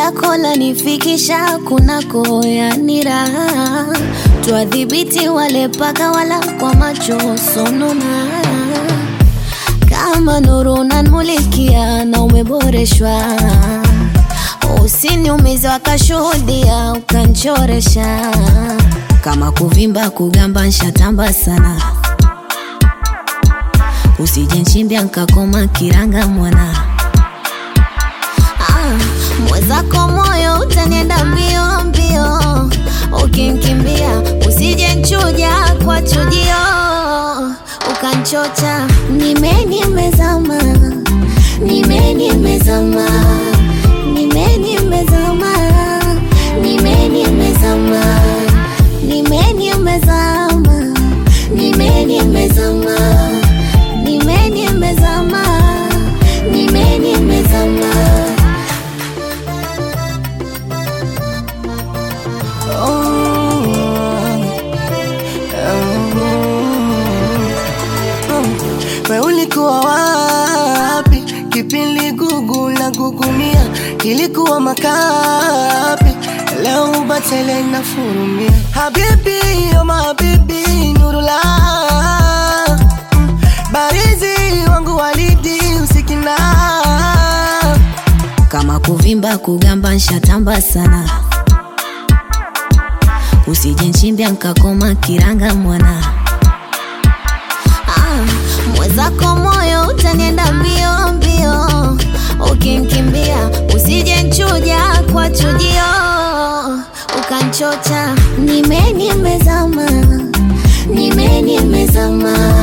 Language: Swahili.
lako lanifikisha kunako, yani raha. Twadhibiti wale paka wala kwa macho sonona, kama nuru unanmulikia na umeboreshwa Usiniumize wakashuhudia ukanchoresha, kama kuvimba kugamba nshatamba sana, usije nchimbia nkakoma kiranga mwana ah, mwezako moyo utanienda mbio mbio, ukinkimbia usije nchuja kwa chujio ukanchocha. Nime nimezama, nime nimezama nime nimezama, nime nimezama, nime nimezama, nime nimezama, nime nimezama, nime nimezama. We ulikuwa wapi kipindi gugu na gugumia kilikuwa makapi leo ubatele na furumia habibi oma habibi nurula Mm, barizi wangu walidi usikina kama kuvimba kugamba nshatamba sana, usije nchimbia nkakoma kiranga mwana ah, mwezako moyo utanienda mbio mbio, ukinkimbia usije nchuja kwa chujio ukanchocha. Nime nimezama, nime nimezama